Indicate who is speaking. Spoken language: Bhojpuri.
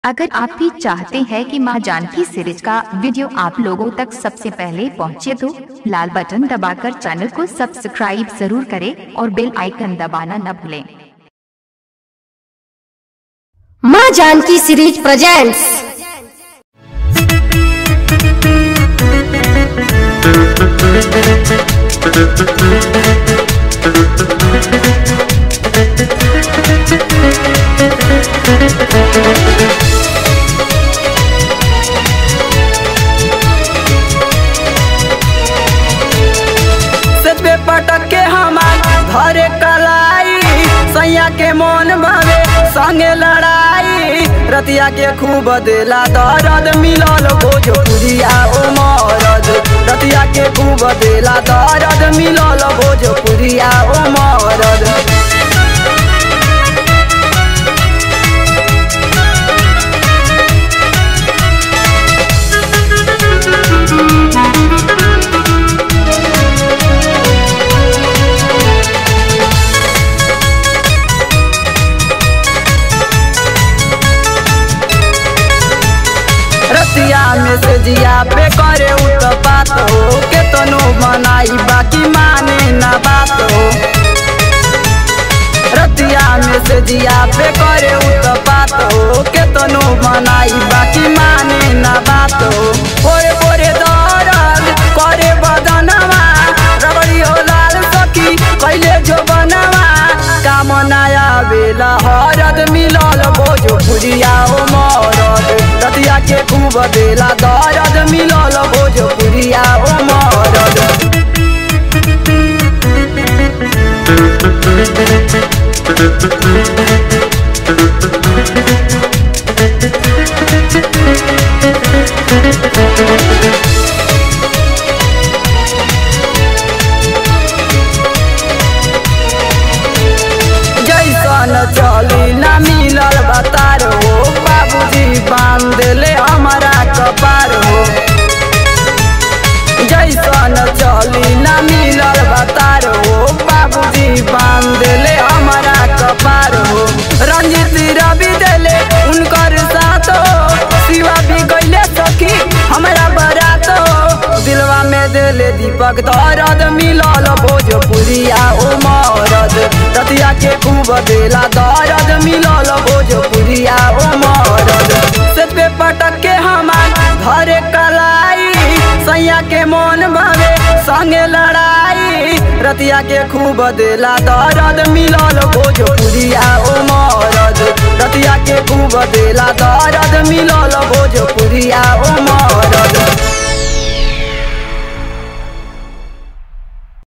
Speaker 1: अगर आप भी चाहते हैं कि मां जानकी सीरीज का वीडियो आप लोगों तक सबसे पहले पहुंचे तो लाल बटन दबाकर चैनल को सब्सक्राइब जरूर करें और बेल आइकन दबाना न भूलें
Speaker 2: माँ जानकी सीरीज प्रेजेंट्स
Speaker 3: सतबे पटक के हमार घरे कलाई सैया के मन भावे संगे लड़ाई रतिया के खूब देला दर्द मिलल भोजपुरिया ओ मरद रतिया के खूब देला दर्द मिलल भोजपुरिया ओ मरद रतिया में से जिया पे करे उत्पात हो के तनो मनाई बाकी माने ना बात हो रतिया में से जिया पे करे उत्पात हो के तनो मनाई बाकी माने ना बात हो पोरे पोरे दर्द करे बदनवा रबड़ी हो लाल सखी कैले जो बनवा काम नया बेला हरद मिलल भोजपुरिया ओ मरद रतिया के खूब देला दर्द मिलल भोजपुरिया ओ मरद जैसन चली ना मिलल बतार हो बाबूजी बांध ले हमारा कपार हो जैसन चली ना मिलल बतार हो बाबूजी बांध ले हमारा कपार हो रंजित रवि देले उनकर साथ हो शिवा भी गईले सखी हमारा बरात हो दिलवा में देले दीपक दर्द मिलल भोजपुरिया ओ मरद रतिया के खूब देला दर्द मिलल भोजपुरिया ओ मरद से पे पटक के हमार घरे कलाई सैया के मन भावे संगे लड़ाई रतिया के खूब देला दर्द मिलल भोजपुरिया ओ मरद रतिया के खूब देला दर्द मिलल भोजपुरिया ओ मरद